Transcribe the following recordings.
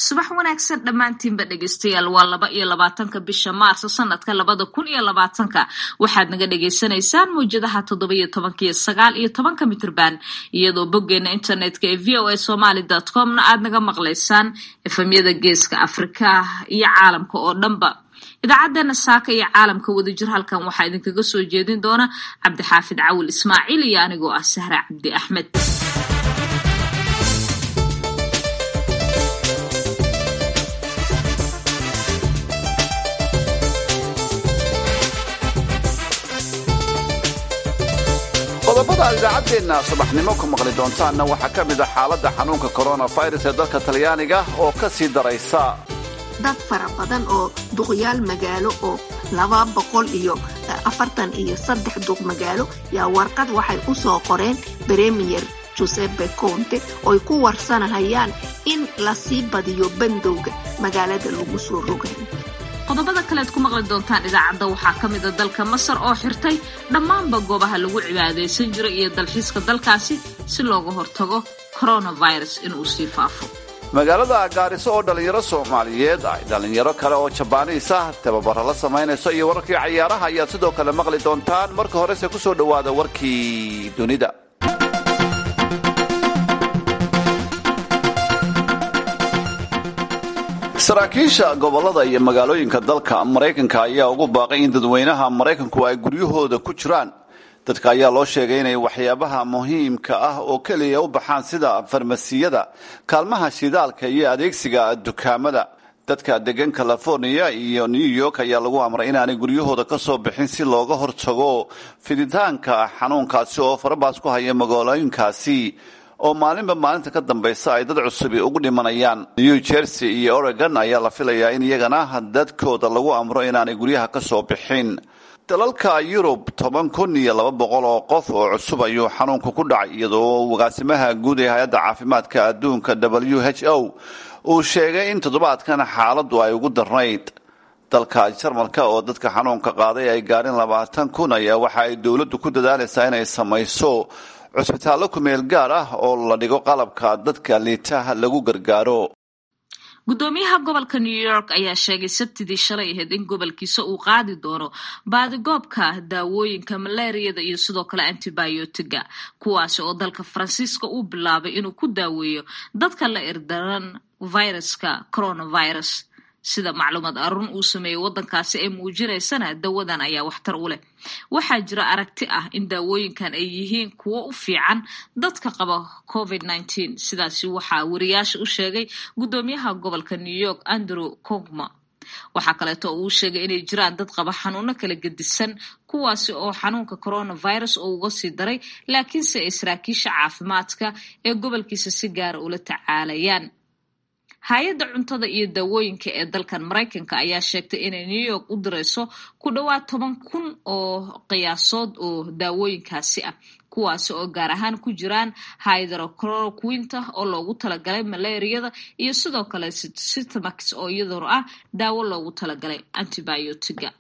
subax wanaagsan dhammaantiinba dhegeystayaal waa laba iyo labaatanka bisha maarso sanadka labada kun iyo labaatanka waxaad naga dhagaysanaysaan mawjadaha toddoba iyo tobanka iyo sagaal iyo tobanka mitrban iyadoo boggeena internetka ee v o a somaly comna aad naga maqlaysaan efemyada geeska afrika iyo caalamka oo dhanba idaacadeena saaka iyo caalamka wadajir halkan waxaa idinkaga soo jeedin doona cabdixaafid cawil ismaaciil iyo anigoo ah sahra cabdi axmed qodobada aad idaacaddeenna subaxnimo ku maqli doontaanna waxaa ka mid a xaaladda xanuunka koronafirus ee dalka talyaaniga oo ka sii daraysa dad fara badan oo duqyaal magaalo oo laba boqol iyo afartan iyo saddex duq magaalo yaa warqad waxay u soo qoreen bremiyer josepe conte ooy ku warsanahayaan in lasii badiyo bandowga magaalada lagu soo rogay qodobada kalead ku maqli doontaan idaacadda waxaa ka mid a dalka masar oo xirtay dhammaanba goobaha lagu cibaadaysan jiro iyo dalxiiska dalkaasi si looga hortago coronavirus inuu sii faafo magaalada gaariso oo dhallinyaro soomaaliyeed ay dhallinyaro kale oo jabaaniis ah tababaro la samaynayso iyo wararkii cayaaraha ayaad sidoo kale maqli doontaan marka horese ku soo dhowaada warkii dunida saraakiisha gobolada iyo magaalooyinka dalka maraykanka ayaa ugu baaqay in dadweynaha maraykanku ay guryahooda ku jiraan dadka ayaa loo sheegay inay waxyaabaha muhiimka ah oo keliya u baxaan sida farmasiyada kaalmaha shidaalka iyo adeegsiga dukaamada dadka degan california iyo new york ayaa lagu amray inaanay guryahooda ka soo bixin si looga hortago fiditaanka xanuunkaasi oo farabaas ku haya magaalooyinkaasi oo maalinba maalinta ka dambaysa ay dad cusubi ugu dhimanayaan new jersey iyo oregon ayaa la filayaa in iyagana dadkooda lagu amro inaanay guryaha ka soo bixin dalalka yurub toban kun iyo laba boqol oo qof oo cusub ayuu xanuunku ku dhacay iyadoo agaasimaha guud ee hay-adda caafimaadka adduunka w h o uu sheegay in toddobaadkan xaaladdu ay ugu darnayd dalka jarmalka oo dadka xanuunka qaaday ay gaadhin labaatan kun ayaa waxa ay dowladdu ku dadaalaysaa inay samayso cusbitaallo kumeel gaar ah oo la dhigo qalabka dadka liitaha lagu gargaaro guddoomiyaha gobolka new york ayaa sheegay sabtidii shalay ahayd in gobolkiisa uu qaadi doono baadigoobka daawooyinka malaariyada iyo sidoo kale antibiotiga kuwaasi oo dalka faransiiska uu bilaabay inuu ku daaweeyo dadka la irdaran viruska coronavirus sida macluumaad arun uu sameeyey waddankaasi ay muujinaysana dawadan ayaa waxtar u leh waxaa jira aragti ah in daawooyinkan ay yihiin kuwo u fiican dadka qaba covid nteen sidaasi waxaa wariyaasha u sheegay guddoomiyaha gobolka new york andrew cogma waxaa kaleeto oo uu sheegay inay jiraan dad qaba xanuuno kala gedisan kuwaasi oo xanuunka coronavirus oo uga sii daray laakiinse ay saraakiisha caafimaadka ee gobolkiisa si gaara ula tacaalayaan hay-adda cuntada iyo daawooyinka ee dalkan maraykanka ayaa sheegtay inay new york u dirayso ku dhowaad toban kun oo qiyaasood oo daawooyinkaasi ah kuwaasi oo gaar ahaan ku jiraan hydrochloroquinta oo loogu talagalay malaariyada iyo sidoo kale sitamax oo iyaduna ah daawo loogu talagalay antibiotiga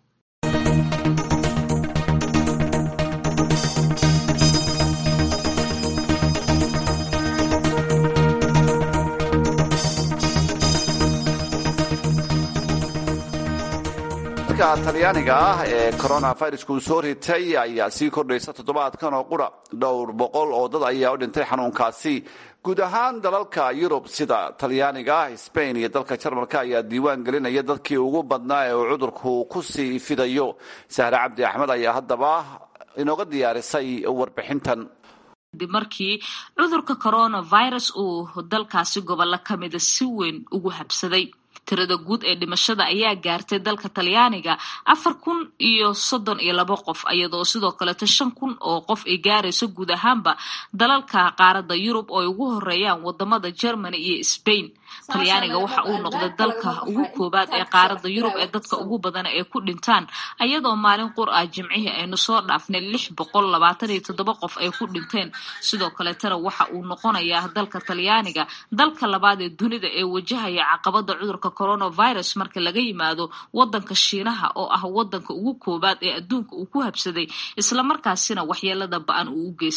talyaaniga ah ee coronavirusku uu soo ritay ayaa sii kordhaysa toddobaadkan oo qura dhowr boqol oo dad ayaa u dhintay xanuunkaasi guud ahaan dalalka yurub sida talyaaniga ah sbain iyo dalka jarmalka ayaa diiwaan gelinaya dadkii ugu badnaa ee uu cudurku ku sii fidayo sahre cabdi axmed ayaa haddaba inooga diyaarisay warbixintan kadib markii cudurka coronavirus uu dalkaasi gobollo ka mida si weyn ugu habsaday tirada guud ee dhimashada ayaa gaartay dalka talyaaniga afar kun iyo soddon iyo labo qof iyadoo sidoo kaleeto shan kun oo qof ay gaarayso guud ahaanba dalalka qaaradda yurub oo ay ugu horeeyaan wadamada germany iyo sbain talyaaniga waxa uu noqday dalka ugu koobaad ee qaaradda yurub ee dadka ugu badana ay ku dhintaan ayadoo maalin qur ah jimcihii aynu soo dhaafnay lix boqol labaatan iyo toddoba qof ay ku dhinteen sidoo kaleetana waxa uu noqonayaa dalka talyaaniga dalka labaad ee dunida ee wajahaya caqabada cudurka coronavirus marka laga yimaado wadanka shiinaha oo ah wadanka ugu koobaad ee adduunka uu ku habsaday islamarkaasina waxyeelada ba-an uu u geystay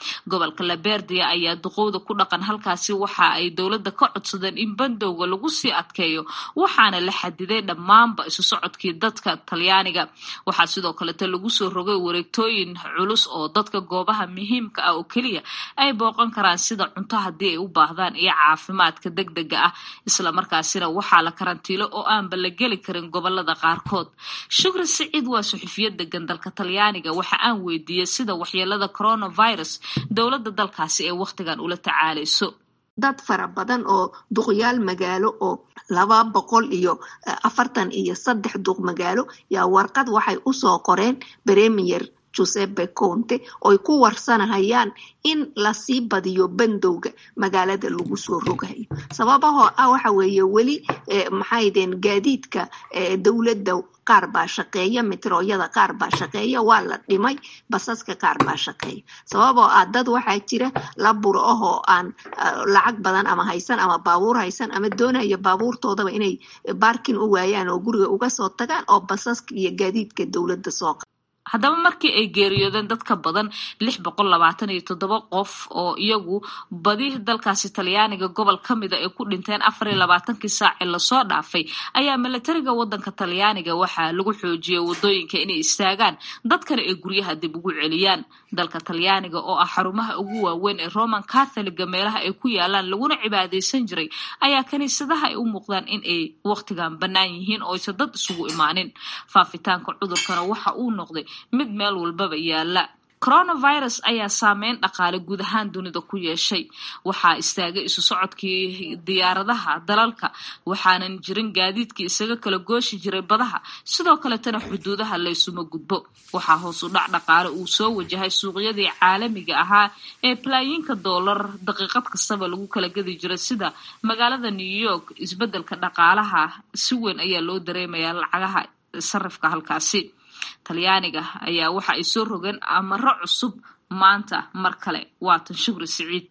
gobolka laberdia ayaa duqowda ku dhaqan halkaasi waxa ay dowladda ka codsadeen in bandowga lagu sii adkeeyo waxaana la xadiday dhammaanba isu socodkii dadka talyaaniga waxaa sidoo kalete lagu soo rogay wareegtooyin culus oo dadka goobaha muhiimka ah oo keliya ay booqan karaan sida cunto haddii ay u baahdaan iyo caafimaadka deg dega ah islamarkaasina waxaa la karantiilo oo aanba la geli karin gobolada qaarkood shukri siciid waa suxufiyad degan dalka talyaaniga waxa aan weydiiyey sida waxyeelada coronavirus dowladda dalkaasi ee wakhtigan ula tacaalayso dad fara badan oo duqyaal magaalo oo laba boqol iyo afartan iyo saddex duq magaalo yaa warqad waxay usoo qoreen premier josepe conte oy ku warsanahayaan in lasii badiyo bandowga magaalada lagu soo rogayo sababahoo ah waxa weeye weli maxaydeen gaadiidka dowladda qaar baa shaqeeya mitrooyada qaar baa shaqeeya waa la dhimay basaska qaar baa shaqeeya sababoo ah dad waxaa jira la buro ahoo aan lacag badan ama haysan ama baabuur haysan ama doonaya baabuurtoodaba inay baarkin u waayaan oo guriga uga soo tagaan oo basaska iyo gaadiidka dowladda soo haddaba markii ay geeriyoodeen dad ka badan lix boqol labaatan iyo toddoba qof oo iyagu badi dalkaasi talyaaniga gobol ka mida ay ku dhinteen afar iyo labaatankii saaci lasoo dhaafay ayaa milatariga wadanka talyaaniga waxaa lagu xoojiyey wadooyinka inay istaagaan dadkana ay guryaha dib ugu celiyaan dalka talyaaniga oo ah xarumaha ugu waaweyn ee roman catholiga meelaha ay ku yaalaan laguna cibaadaysan jiray ayaa kaniisadaha ay u muuqdaan in ay wakhtigan bannaan yihiin oo aysan dad isugu imaanin faafitaanka cudurkana waxa uu noqday mid meel walbaba yaala coronavirus ayaa saameyn dhaqaale guud ahaan dunida ku yeeshay waxaa istaagay isu socodkii diyaaradaha dalalka waxaanan jirin gaadiidkii isaga kala gooshi jiray badaha sidoo kaletana xuduudaha laysuma gudbo waxaa hoos u dhac dhaqaale uu soo wajahay suuqyadii caalamiga ahaa ee balaayiinka doolar daqiiqad kastaba lagu kala gedi jiray sida magaalada new york isbedelka dhaqaalaha si weyn ayaa loo dareemayaa lacagaha sarifka halkaasi talyaaniga ayaa waxa ay soo rogeen amaro cusub maanta mar kale waatan shukri siciid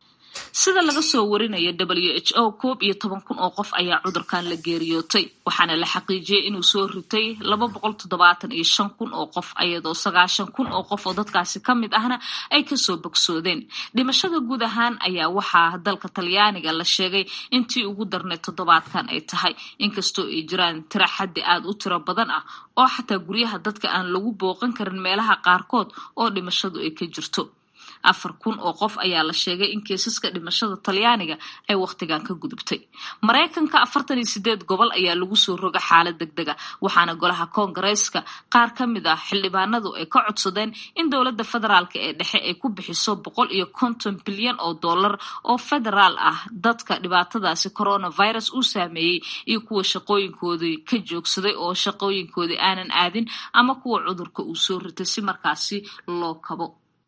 sida laga soo warinaya w h o koob iyo toban kun oo qof ayaa cudurkan la geeriyootay waxaana la xaqiijiyey inuu soo ritay laba boqol toddobaatan iyo shan kun oo qof iyadoo sagaashan kun oo qof oo dadkaasi ka mid ahna ay kasoo bogsoodeen dhimashada guud ahaan ayaa waxaa dalka talyaaniga la sheegay intii ugu darnay toddobaadkan ay tahay inkastoo ay jiraan tira xaddi aada u tiro badan ah oo xataa guryaha dadka aan lagu booqan karin meelaha qaarkood oo dhimashadu ay ka jirto afar kun oo qof ayaa la sheegay in kiisaska dhimashada talyaaniga ay wakhtigan ka gudubtay maraykanka afartan iyo sideed gobol ayaa lagu soo roga xaalad deg dega waxaana golaha koongareeska qaar ka mid ah xildhibaanadu ay ka codsadeen in dowladda federaalk ee dhexe ay ku bixiso boqol iyo konton bilyan oo dollar oo federaal ah dadka dhibaatadaasi coronavirus uu saameeyey iyo kuwa shaqooyinkoodii ka joogsaday oo shaqooyinkoodii aanan aadin ama kuwa cudurka uu soo ritay si markaasi loo kabo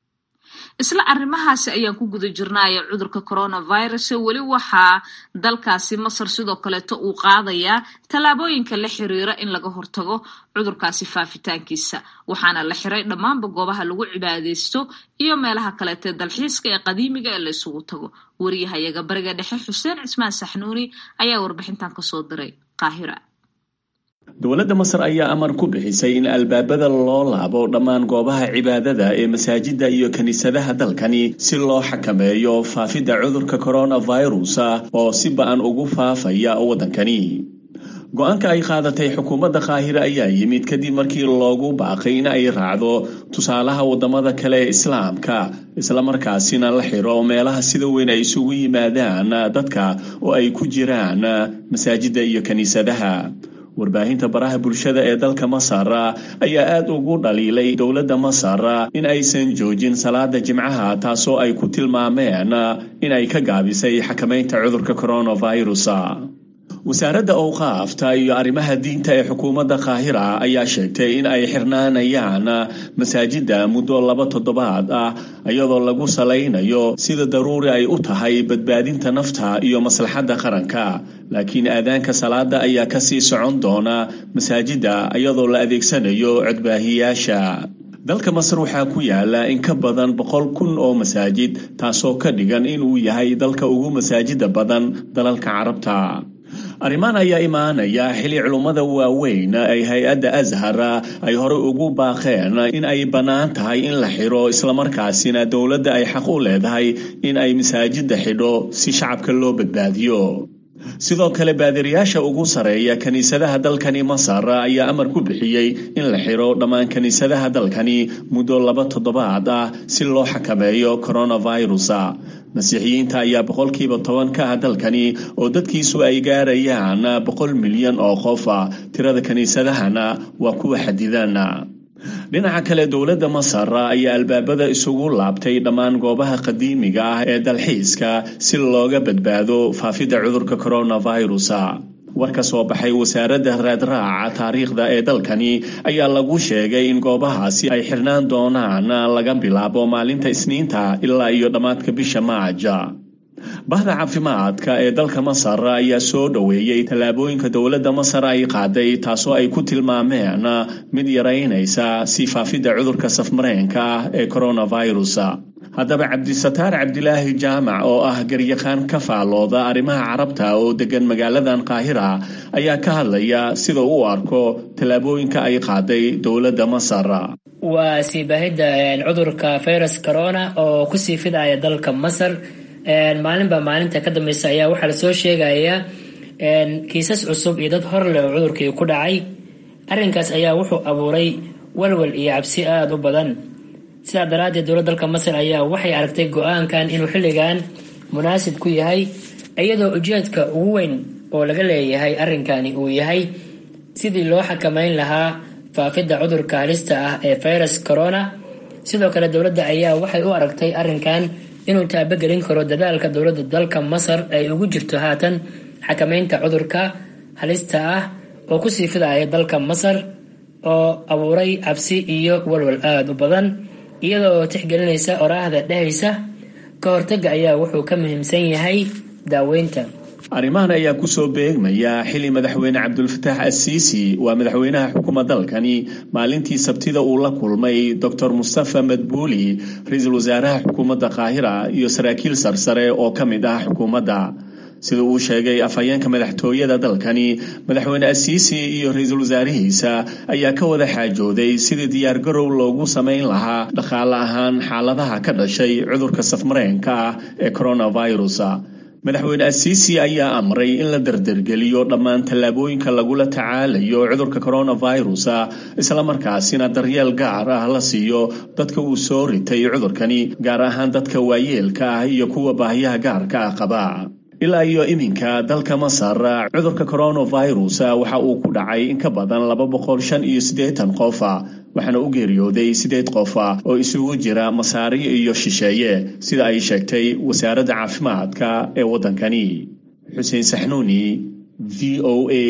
isla arrimahaasi ayaan ku guda jirnaya cudurka coronavirus weli waxaa dalkaasi masar sidoo kaleeto uu qaadayaa tallaabooyinka la xiriira in laga hortago cudurkaasi faafitaankiisa waxaana la xiray dhammaanba goobaha lagu cibaadaysto iyo meelaha kaleetee dalxiiska ee qadiimiga ee la isugu tago wariyahayaga bariga dhexe xuseen cismaan saxnuuni ayaa warbixintan kasoo diray qaahira dowladda masar ayaa amar ku bixisay in albaabada loo laabo dhammaan goobaha cibaadada ee masaajidda iyo kiniisadaha dalkani si loo xakameeyo faafidda cudurka coronavirus oo si ba-an ugu faafaya waddankani go-aanka ay qaadatay xukuumadda qaahira ayaa yimid kadib markii loogu baaqay in ay raacdo tusaalaha waddamada kale ee islaamka islamarkaasina la xiro meelaha sida weyn ay isugu yimaadaan dadka oo ay ku jiraan masaajidda iyo kiniisadaha warbaahinta baraha bulshada ee dalka masar ayaa aada ugu dhaliilay dowladda masar in aysan joojin salaada jimcaha taasoo ay ku tilmaameen in ay ka gaabisay xakamaynta cudurka coronavirus wasaaradda owqaafta iyo arrimaha diinta ee xukuumadda qaahira ayaa sheegtay in ay xirnaanayaan masaajidda muddo laba toddobaad ah iyadoo lagu salaynayo sida daruuri ay u tahay badbaadinta nafta iyo maslaxadda qaranka laakiin aadaanka salaada ayaa kasii socon doona masaajidda iyadoo la adeegsanayo codbaahiyaasha dalka masar waxaa ku yaala in ka badan boqol kun oo masaajid taasoo ka dhigan inuu yahay dalka ugu masaajida badan dalalka carabta arrimahan ayaa imaanaya xili culummada waaweyn ay hay-adda ashar ay hore ugu baaqeen in ay bannaan tahay in la xidho islamarkaasina dowladda ay xaq u leedahay in ay masaajidda xidho si shacabka loo badbaadiyo sidoo kale baadiriyaasha ugu sareeya kiniisadaha dalkani masar ayaa amar ku bixiyey in la xidho dhammaan kiniisadaha dalkani muddo laba toddobaad ah si loo xakameeyo coronavirus masiixiyiinta ayaa boqolkiiba toban ka ah dalkani oo dadkiisu ay gaarayaan boqol milyan oo qof tirada kiniisadahana waa kuwa xadidan dhinaca kale dowladda masar ayaa albaabada isugu laabtay dhammaan goobaha qadiimiga ah ee dalxiiska si looga badbaado faafidda cudurka coronavirus war ka soo baxay wasaaradda raadraaca taariikhda ee dalkani ayaa lagu sheegay in goobahaasi ay xirnaan doonaan laga bilaabo maalinta isniinta ilaa iyo dhammaadka bisha maaja bahda caafimaadka ee dalka masar ayaa soo dhoweeyey tallaabooyinka dowladda masar ay qaaday taasoo ay ku tilmaameen mid yaraynaysa si faafidda cudurka safmareenka ah ee coronavirus haddaba cabdisataar cabdilaahi jaamac oo ah garyaqaan ka faalooda arrimaha carabta oo degan magaaladan qaahira ayaa ka hadlaya sida u arko tallaabooyinka ay qaaday dowladda masar waa sii baahidda cudurka virus corona oo kusii fidaya dalka masar maalinba maalinta ka dambeysa ayaa waxaa lasoo sheegayaa kiisas cusub iyo dad hor leh oo cudurkii ku dhacay arrinkaas ayaa wuxuu abuuray walwal iyo cabsi aada u badan sidaa daraaddeed dowladda dalka masar ayaa waxay aragtay go-aankan inuu xilligan munaasib ku yahay iyadoo ujeedka ugu weyn oo laga leeyahay arrinkani uu yahay sidii loo xakameyn lahaa faafidda cudurka halista ah ee virus corona sidoo kale dowladda ayaa waxay u aragtay arrinkan inuu taabagelin karo dadaalka dowladda dalka masar ay ugu jirto haatan xakameynta cudurka halista ah oo kusii fidaya dalka masar oo abuuray cabsi iyo walwal aada u badan iyadoo tixgelinaysa oraahda dhehaysa ka hortaga ayaa wuxuu ka muhiimsan yahay daaweynta arrimahan ayaa kusoo beegmaya xili madaxweyne cabdulfataax asiisi waa madaxweynaha xukuma dalkani maalintii sabtida uu la kulmay docor mustafa madbuuli ra-iisul wasaaraha xukuumadda qaahira iyo saraakiil sarsare oo ka mid ah xukuumadda sida uu sheegay afhayeenka madaxtooyada dalkani madaxweyne asiisi iyo ra-iisul wasaarihiisa ayaa ka wada xaajooday sidii diyaargarow loogu samayn lahaa dhaqaale ahaan xaaladaha ka dhashay cudurka safmareenka ah ee coronavirus madaxweyne asiisi ayaa amray in la dardargeliyo dhammaan tallaabooyinka lagula tacaalayo cudurka coronavirus islamarkaasina daryeel gaar ah la siiyo dadka uu soo ritay cudurkani gaar ahaan dadka waayeelka ah iyo kuwa baahiyaha gaarka ah qaba ilaa iyo iminka dalka masar cudurka coronavirus waxa uu ku dhacay in ka badan laba boqol shan iyo siddeetan qof waxaana u geeriyooday siddeed qof oo isugu jira masaariyo iyo shisheeye sida ay sheegtay wasaaradda caafimaadka ee waddankani xuseen saxnuuni v o a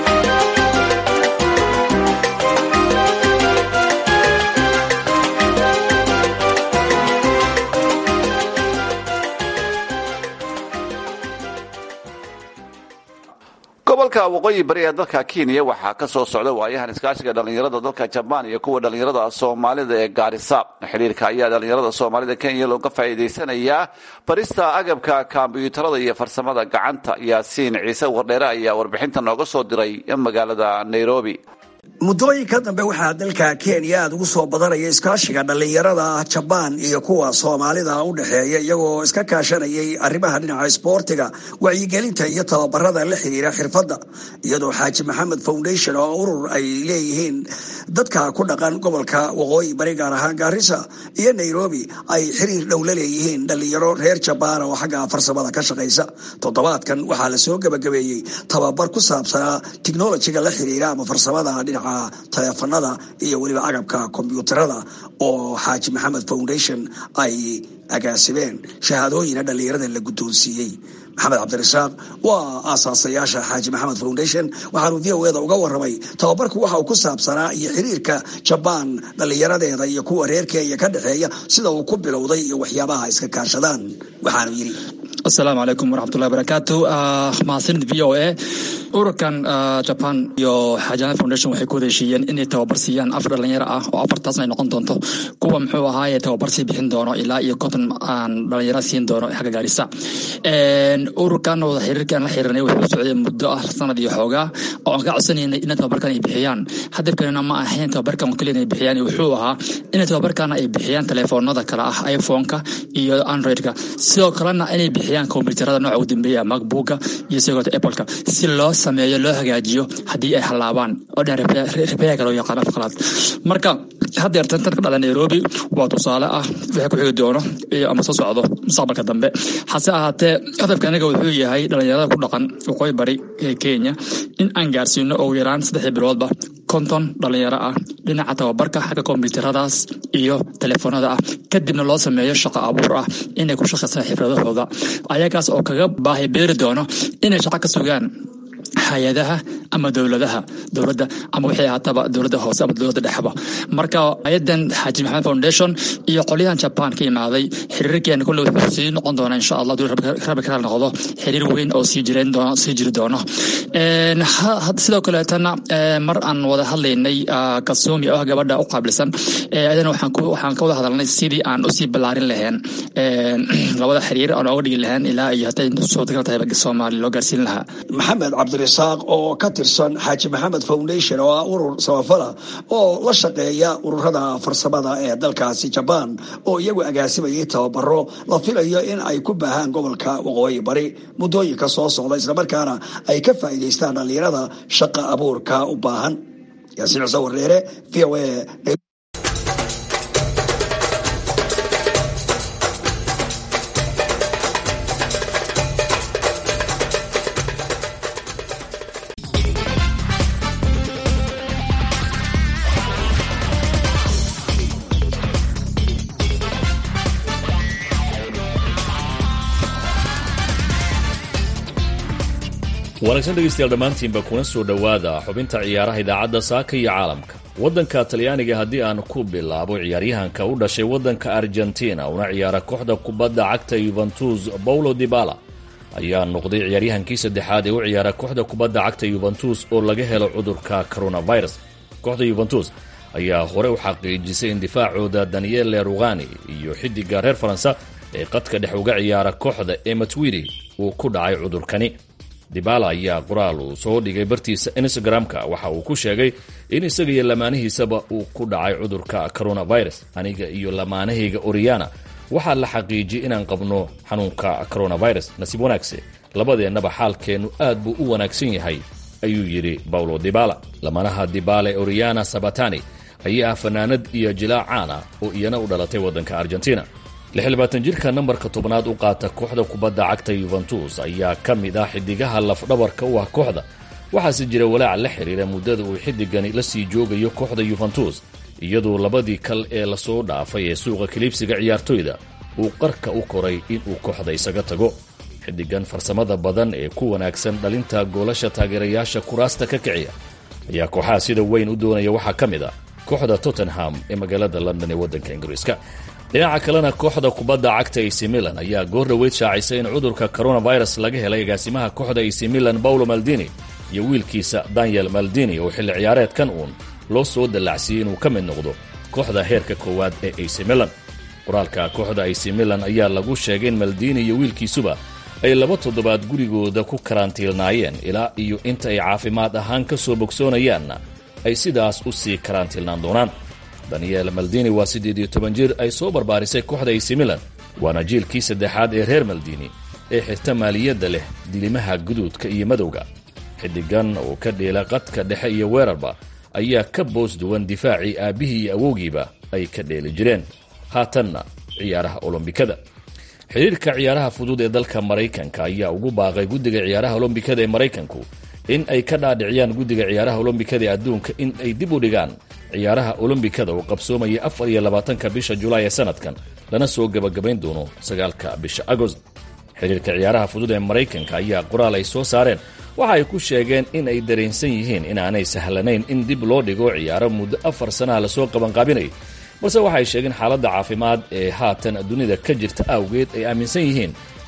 gobolka waqooyi bari ee dalka kenya waxaa ka soo socda waayahan iskaashiga dhallinyarada dalka jabaan iyo kuwa dhallinyarada soomaalida ee gaarisa xidhiirka ayaa dhallinyarada soomaalida kenya looga faa'iidaysanayaa barista agabka kombyuutarada iyo farsamada gacanta yaasiin ciise wardheere ayaa warbixinta nooga soo diray magaalada nairobi muddooyinka dambe waxaa dalka kenya aada ugu soo badanaya iskaashiga dhallinyarada jabaan iyo kuwa soomaalida u dhexeeya iyagoo iska kaashanayay arrimaha dhinaca isboortiga wacyigelinta iyo tababarada la xiriira xirfadda iyadoo xaaji maxamed foundation oo urur ay leeyihiin dadka ku dhaqan gobolka waqooyi bari gaar ahaan gaarisa iyo nairobi ay xiriir dhow la leeyihiin dhallinyaro reer jabaan oo xagga farsamada ka shaqaysa toddobaadkan waxaa lasoo gabagabeeyey tababar ku saabsanaa tiknolojiga la xiriira ama farsamada dhinaca taleefanada iyo weliba agabka kombyuutarada oo xaaji maxamed foundation ay agaasimeen shahaadooyina dhallinyarada la guddoonsiiyey maxamed cabdirasaaq waa aasaasayaasha xaaji maxamed foundation waxaanu v o eda uga waramay tababarku waxa uu ku saabsanaa iyo xiriirka jabaan dhallinyaradeeda iyo kuwa reer kenya ka dhexeeya sida uu ku bilowday iyo waxyaabaha iska kaashadaan waxaanu yidhi asalaamu calaykum waraxmatullahi barakaatu mahadsanid v o a ururkan jaban iyo xaajana foundation waxay ku wada heshiiyeen inay tababar siiyaan afar dhalinyaro ah oo afartaasna ay noqon doonto kuwa muxuu ahaaye tababar sii bixin doono ilaa iyo konton aan dhalinyaro siin doono xagga gaarisa ururkan wada xiriirkan la xirirnay wuxuu socday muddo ah sanad iyo xoogaa oo aan ka codsanaynay inay tababarkan ay bixiyaan hadafkanina ma ahayn tababarkan oo keliya inay bixiyaan wuxuu ahaa inay tababarkana ay bixiyaan telefoonada kale ah iphone-ka iyo android-ka sidoo kalena inay bixiyaan kombyuutarada nooca ugu dambeeya macbooka iyo sidoo kale apple-ka si loo sameeyo loo hagaajiyo haddii ay halaabaan oo dhan repairka loo yaqaan afqalaad marka haddeer tan tan ka dhacda nairobi waa tusaale ah wixii ku xigi doono ama soo socdo mustaqbalka dambe hase ahaatee hadafka anaga wuxuu yahay dhalinyarada ku dhaqan waqooyi bari ee kenya in aan gaarsiino ugu yaraan saddexdii biloodba konton dhalinyaro ah dhinaca tababarka xagga kombyuutaradaas iyo telefoonada ah kadibna loo sameeyo shaqo abuur ah inay ku shaqaystaan xifradahooda ayagaas oo kaga baahi beeri doono inay shaqo ka sugaan hay-adaha ama dowladaha dowladda ama wixii ahaataba dowladda hoose ama dowladda dhexba marka ayadan xaaji maxamed foundation iyo qolyahan jaban ka imaaday xiriirkeena kulle wuxuu sii noqon doonaa insha allah duu rabi kala noqdo xiriir weyn oo sii jireen doono sii jiri doono sidoo kaleetana mar aan wada hadlaynay kasumi oo ah gabadha u qaabilsan adana waxaan ka wada hadalnay sidii aan usii ballaarin lahayn labada xiriir aan oga dhigi lahayn ilaa iyo haday suurtagal tahay soomaali loo gaarsiin lahaa maxamed cabdirasaaq oo ka tirsan xaaji maxamed foundation oo ah urur samafala oo la shaqeeya ururada farsamada ee dalkaasi jabaan oo iyagu agaasimayay tababaro la filayo in ay ku baahaan gobolka waqooyi bari muddooyinka soo socda islamarkaana ay ka faa'iidaystaan dhallinyarada shaqa abuurka u baahan yaasiin cuse wareere v o a wanaagsan dhegaystayaal dhammaantiinba kuna soo dhowaada xubinta ciyaaraha idaacadda saaka iyo caalamka waddanka talyaaniga haddii aan ku bilaabo ciyaaryahanka u dhashay waddanka argentina una ciyaara kooxda kubadda cagta yuventus paulo dibala ayaa noqday ciyaaryahankii saddexaad ee u ciyaara kooxda kubadda cagta yuventus oo laga helo cudurka coronavirus kooxda yuventus ayaa hore u xaqiijisay in difaacooda daniele rugani iyo xidiga reer faransa ee qadka dhex uga ciyaara kooxda ematwiri uu ku dhacay cudurkani dibala ayaa qoraal uu soo dhigay bartiisa instagram-ka waxa uu ku sheegay in isaga iyo lamaanihiisaba uu ku dhacay cudurka coronavirus aniga iyo lamaanahayga oriana waxaa la xaqiijiyey inaan qabno xanuunka coronavirus nasiib wanaagse labadeennaba xaalkeennu aad buu u wanaagsan yahay ayuu yidhi bawlo dibala lamaanaha dibale oriana sabatani ayaa ah fanaanad iyo jilaac caan ah oo iyana u dhalatay waddanka argentina jirka nambarka tobnaad u qaata kooxda kubadda cagta yuventus ayaa ka mid ah xidigaha lafdhabarka u ah kooxda waxaase jira walaac la xiriira muddada uu xidigani la sii joogayo kooxda yuventus iyadoo labadii kal ee lasoo dhaafay ee suuqa kaliibsiga ciyaartoyda uu qarka u koray inuu kooxda isaga tago xidigan farsamada badan ee ku wanaagsan dhalinta goolasha taageerayaasha kuraasta ka kiciya ayaa kooxaha sida weyn u doonaya waxaa ka mid ah kooxda tottenham ee magaalada london ee waddanka ingiriiska dhinaca kalena kooxda kubadda cagta ac milan ayaa goor dhoweyd shaacisay in cudurka coronavirus laga helay agaasimaha kooxda ac milan paulo maldini iyo wiilkiisa daniel maldini oo xilli ciyaareedkan uun loo soo dallacsiiyey inuu ka mid noqdo kooxda heerka koowaad ee ac milan qoraalka kooxda ac milan ayaa lagu sheegay in maldini iyo wiilkiisuba ay laba toddobaad gurigooda ku karantiilnaayeen ilaa iyo inta ay caafimaad ahaan ka soo bogsoonayaanna ay sidaas u sii karantiilnaan doonaan daniel maldini waa siddeed iyo toban jir ay soo barbaarisay kooxda ac milan waana jiilkii saddexaad ee reer maldini ee xirta maaliyadda leh dilimaha guduudka iyo madowga xidigan oo ka dheela qadka dhexe iyo weerarba ayaa ka boos duwan difaacii aabbihii iyo awowgiiba ay ka dheeli jireen haatanna ciyaaraha olombikada xidhiirka ciyaaraha fudud ee dalka maraykanka ayaa ugu baaqay guddiga ciyaaraha olombikada ee maraykanku in ay ka dhaadhiciyaan guddiga ciyaaraha olombikada ee adduunka in ay dib u dhigaan ciyaaraha olombikada oo qabsoomaya afar iyo labaatanka bisha julaay ee sanadkan lana soo gebagabayn doono sagaalka bisha agost xidhiirka ciyaaraha fudud ee maraykanka ayaa qoraal ay soo saareen waxa ay ku sheegeen in ay dareensan yihiin inaanay sahlanayn in dib loo dhigo ciyaaro muddo afar sanaha lasoo qabanqaabinay balse waxaay sheegeen xaaladda caafimaad ee haatan dunida ka jirta awgeed ay aaminsan yihiin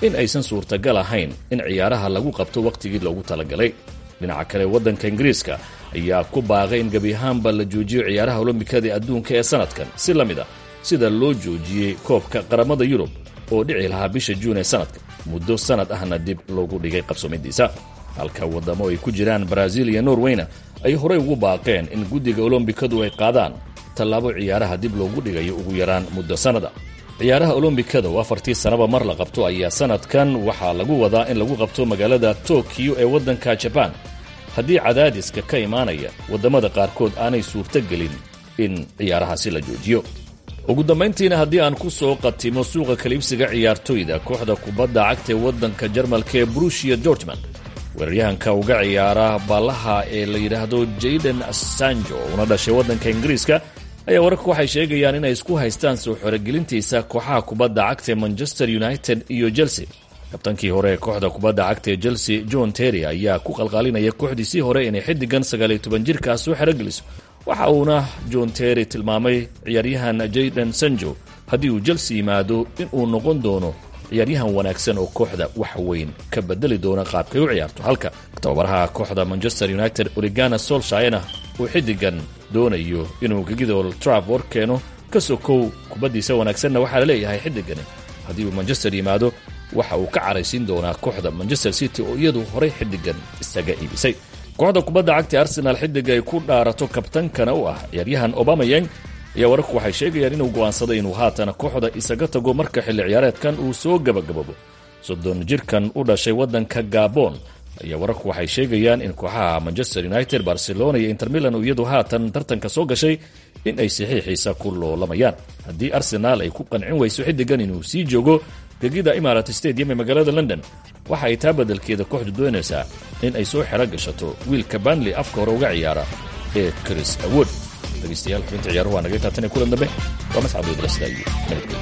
in aysan suurtagal ahayn in ciyaaraha lagu qabto wakhtigii loogu talagalay dhinaca kale waddanka ingiriiska ayaa ku baaqay in gebi ahaanba la joojiyo ciyaaraha olombikada ee adduunka ee sanadkan si la mid a sida loo joojiyey koobka qaramada yurub oo dhici lahaa bisha juun ee sanadka muddo sanad ahna dib loogu dhigay qabsoomidiisa halka waddamo ay ku jiraan baraaziil iyo norweyna ay horey ugu baaqeen in guddiga olombikadu ay qaadaan tallaabo ciyaaraha dib loogu dhigayo ugu yaraan muddo sannada ciyaaraha olombikada oo afartii sannaba mar la qabto ayaa sanadkan waxaa lagu wadaa in lagu qabto magaalada tokiyo ee waddanka jabaan haddii cadaadiska ka imaanaya waddamada qaarkood aanay suurtogelin in ciyaarahaasi la joojiyo ugu dambayntiina haddii aan ku soo qatimo suuqa kaliibsiga ciyaartoyda kooxda kubadda cagta ee waddanka jarmalka ee brushia dortmund weeraryahanka uga ciyaara baallaha ee la yidhaahdo jayden assanjo una dhashay waddanka ingiriiska ayaa wararku waxay sheegayaan inay isku haystaan soo xoregelintiisa kooxaha kubadda cagta ee manchester united iyo chelsea kabtankii hore ee kooxda kubadda cagta ee chelsea john terry ayaa ku qalqaalinaya kooxdiisii hore inay xiddigan sagaaliyo toban jirkaa soo xerogeliso waxa uuna john terry tilmaamay ciyaaryahan jayden sanjo haddii uu chelsea yimaado inuu noqon doono ciyaaryahan wanaagsan oo kooxda wax weyn ka bedeli doona qaabkay u ciyaarto halka tababaraha kooxda manchester united oligana solshayna uu xiddigan doonayo inuu gegida old trafford keeno ka sokow kubaddiisa wanaagsanna waxaa la leeyahay xiddigani haddii uu manchester yimaado waxa uu ka caraysiin doonaa kooxda manchester city oo iyadu horay xiddigan isaga iibisay kooxda kubadda cagta arsenal xiddiga ay ku dhaarato kabtankana u ah ciyaaryahan obamayang ayaa wararku waxay sheegayaan inuu go'aansaday inuu haatan kooxda isaga tago marka xilli ciyaareedkan uu soo gabagababo soddon jirkan u dhashay waddanka gabon ayaa wararku waxay sheegayaan in kooxaha manchester united barcelona iyo inter milan iyadu haatan tartanka soo gashay in ay saxiixiisa ku loolamayaan haddii arsenaal ay ku qancin weyso xiddigan inuu sii joogo gegida imarat stadium ee magaalada london waxa ay taa beddelkeeda kooxdu doonaysaa in ay soo xero gashato wiilka banley afka hore uga ciyaara ee chris awood dhegeystayaal xubinta ciyaaruhu waa naga taatan ee kulan dambe waa mascad weydlasda iyo nabadgelyo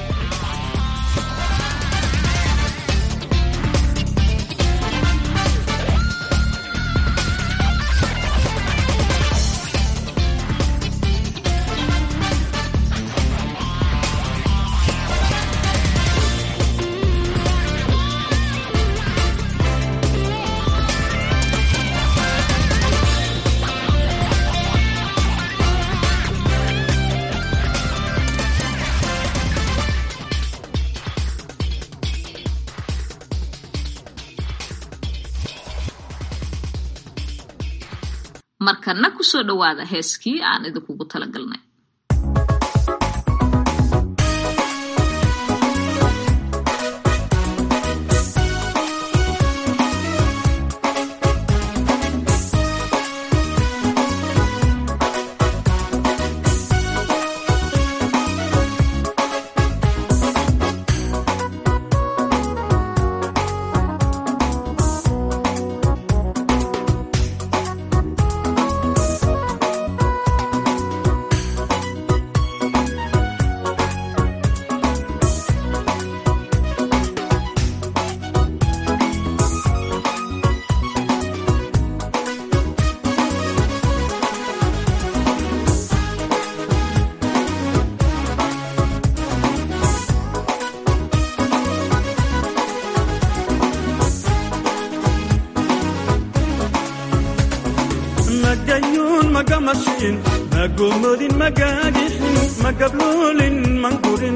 markana kusoo dhowaada heeskii aan idinkugu talagalnay magayuun magamashin magomodin magagixin magabloolin mangurin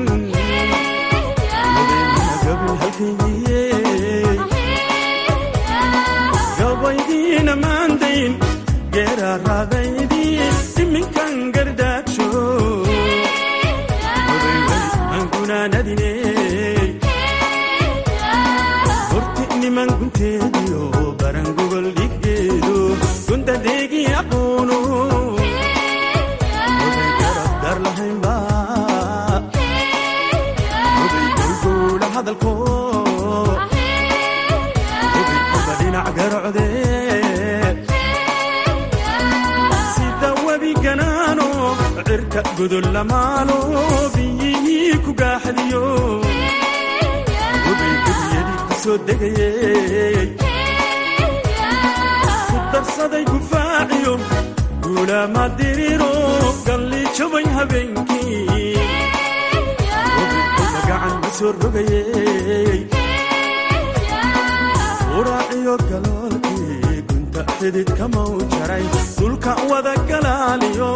gabaydiina maandayn geeraaraadaydii iminkan gardaajo angunaanadine horti niman gunteediyo baran gogol dhiggeedo gundadeegi aqoonu oday garab dar lahaynba oday gowgowla hadalko oday kuba dhinac garocde sida webi ganaano cirka godol lamaalo biyihii ku gaaxdiyo oday gebiyadii ku soo degayey darsaday gufaaciyo guulaama diriro galli jabay habeenkii obidkuba gacan ma soo rogayey xididka mau jaray dhulka wada galaaliyo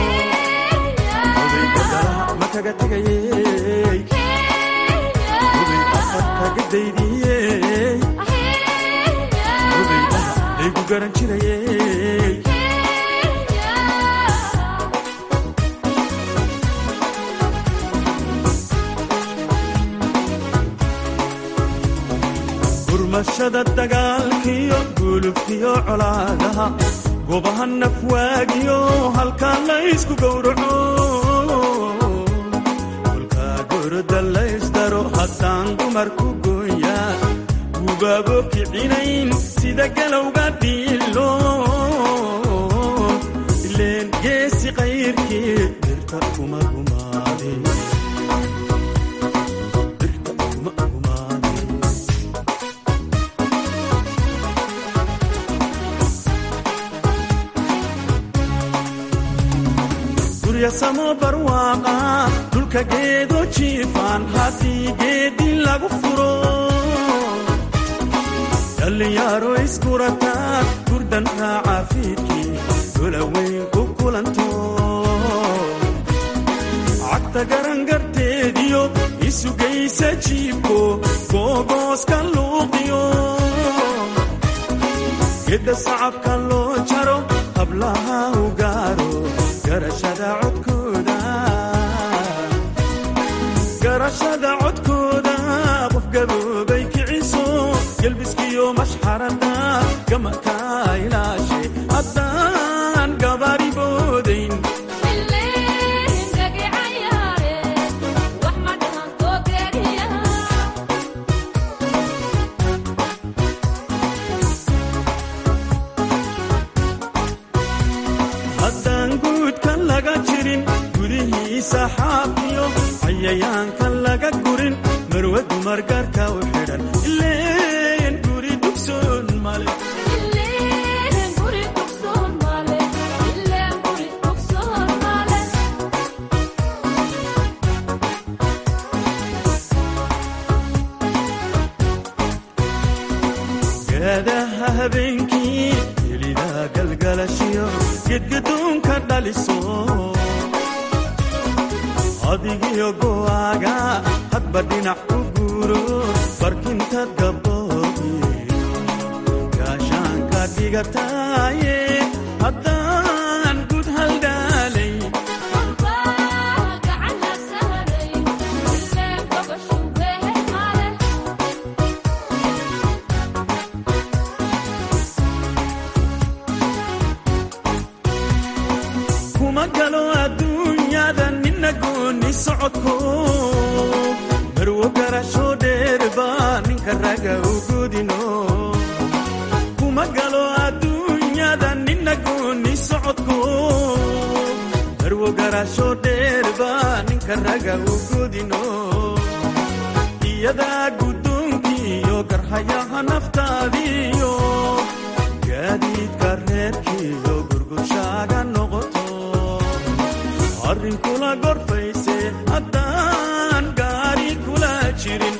oday badala ma kaga tegayey oday afar kaga daydiyey oday dhaha laygu garan jirayey gurmashada dagaalkiyo gulubkiyo colaadaha gobaha nafwaagiyo halkaa laysku gowraco kolkaa goroda laysdaro haddaan dumarku gooyaa gubaabo kicinayn sida galowga dhiilo ileen geesi qayrkii dirta kuma gumaadin dirta kuma gumaadin guryasamo barwaaqa dhulka geedo jiifaan haddii geedi lagu furo dhallinyaro iskurataa gurdan raaca fiidkii dolaweyn ku kulanto cagta garangarteediyo isugaysa jiibko googooska luuqiyo gedda sacabka loo jaro hablaha u gaaro garashada codkooda garashada codkooda qof gaboobay kiciso gelbiskiyo mashxarada gamaka ilaashe haddaan gabaari boodayn haddaan guudka laga jirin gudihiisa xaafiyo cayayaanka laga gurin marwe dumar gaarka u xidhan ileen guri dugsoon male gaadaha habeenkii helida galgalashiyo gedgadoonka dhaliso adigiyo go'aaga hadba dhinac ku guuro barkinta gaboobi gaashaanka dhigataaye haddaan gud haldhaalay kuma galo adduunyada nina gooni socodko marwo garasho dheerba ninka raga u godino kuma galo adduunyada nina gooni socodko marwo garasho dheerba ninka raga u godino iyadaa guddoonkiiyo garhayaha naftaadiyo gaadiidka reerkiiyo gurgurshaaga noqoto arrin kula gorfayse haddaan gaari kula jirin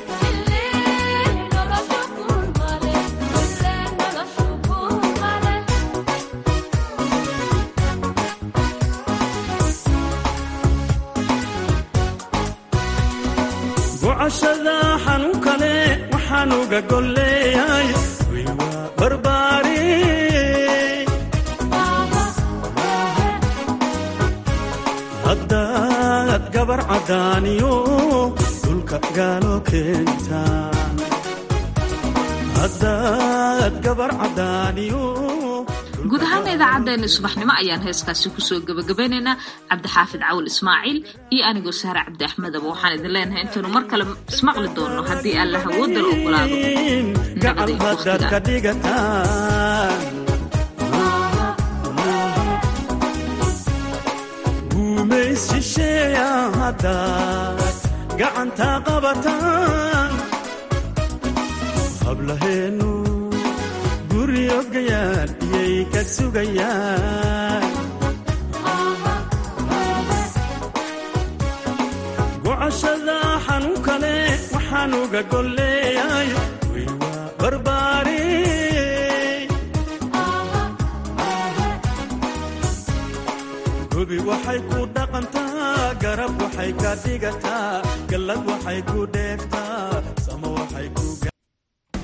gocashada xanuun kale waxaan uga golleeyahay way waa barbaare haddaad gabar caddaaniyo dhulka gaalo keenta haddaad gabar caddaaniyo guud ahaana idaacaddeenna subaxnimo ayaan heeskaasi kusoo gebagabeynaynaa cabdixaafid cawal ismaaciil iyo anigoo sahre cabdi axmedaba waxaan idin leenahay intaynu mar kale ismaqli doonno haddii alla hawoodal ogolaado gacal nabadii haddaad ka waqtiga dhigataan guumays shisheeya haddaad gacanta qabataan hablaheennu guryo gayaan iyay ka sugayaan gocashada xanuun kale waxaan uga golleeyahay way waa barbaare waxay ka dhigataa gallad waxay ku dheegtaa sama waxay ku